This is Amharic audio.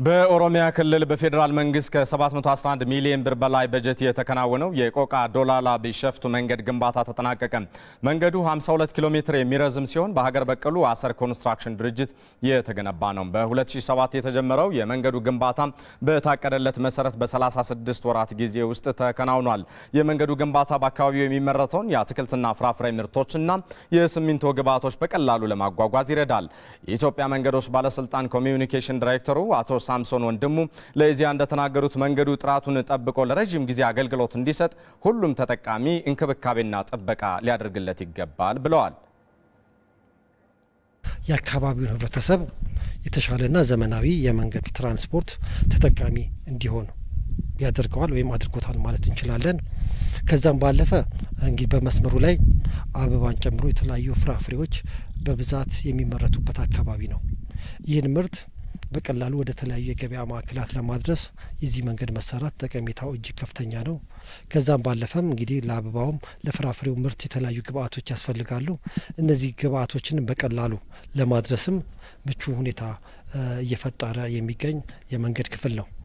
በኦሮሚያ ክልል በፌዴራል መንግስት ከ711 ሚሊዮን ብር በላይ በጀት የተከናወነው የቆቃ ዶላላ ቢሸፍቱ መንገድ ግንባታ ተጠናቀቀ። መንገዱ 52 ኪሎ ሜትር የሚረዝም ሲሆን በሀገር በቀሉ አሰር ኮንስትራክሽን ድርጅት የተገነባ ነው። በ2007 የተጀመረው የመንገዱ ግንባታ በታቀደለት መሰረት በ36 ወራት ጊዜ ውስጥ ተከናውኗል። የመንገዱ ግንባታ በአካባቢው የሚመረተውን የአትክልትና ፍራፍሬ ምርቶችና የሲሚንቶ ግብዓቶች በቀላሉ ለማጓጓዝ ይረዳል። የኢትዮጵያ መንገዶች ባለስልጣን ኮሚዩኒኬሽን ዳይሬክተሩ አቶ ሳምሶን ወንድሙ ለኢዜአ እንደተናገሩት መንገዱ ጥራቱን ጠብቆ ለረዥም ጊዜ አገልግሎት እንዲሰጥ ሁሉም ተጠቃሚ እንክብካቤና ጥበቃ ሊያደርግለት ይገባል ብለዋል። የአካባቢውን ሕብረተሰብ የተሻለና ዘመናዊ የመንገድ ትራንስፖርት ተጠቃሚ እንዲሆን ያደርገዋል ወይም አድርጎታል ማለት እንችላለን። ከዛም ባለፈ እንግዲህ በመስመሩ ላይ አበባን ጨምሮ የተለያዩ ፍራፍሬዎች በብዛት የሚመረቱበት አካባቢ ነው። ይህን ምርት በቀላሉ ወደ ተለያዩ የገበያ ማዕከላት ለማድረስ የዚህ መንገድ መሰራት ጠቀሜታው እጅግ ከፍተኛ ነው። ከዛም ባለፈም እንግዲህ ለአበባውም ለፍራፍሬው ምርት የተለያዩ ግብአቶች ያስፈልጋሉ። እነዚህ ግብአቶችን በቀላሉ ለማድረስም ምቹ ሁኔታ እየፈጠረ የሚገኝ የመንገድ ክፍል ነው።